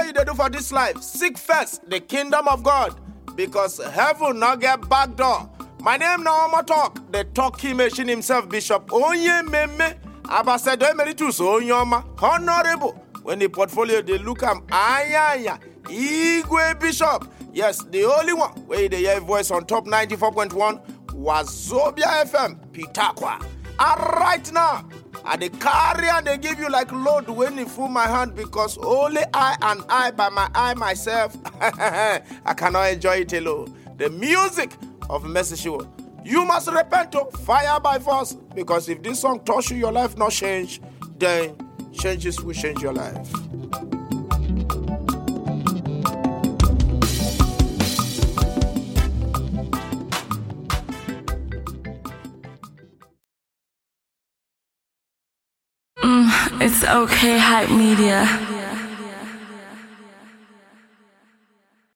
wey you dey do for dis life, seek first the kingdom of God because heaven no get back door. My name na Omo Talk, the talking machine himself, Bishop Onyememe, Ambassador Emeritus Onyoma, Honorable. When the portfolio dey look am ayaya, Igwe Bishop. Yes, the only one where you dey hear voice on top 94.1 Wazobia FM, Pitakwa. And right now, I dey carry and dey give you like load when e full my hand because only I and I by my eye myself, I cannot enjoy it alone. The music of Mercy Shiwo. You must repent to fire by force because if this song touch you, your life not change, then changes will change your life. It's okay, hype media.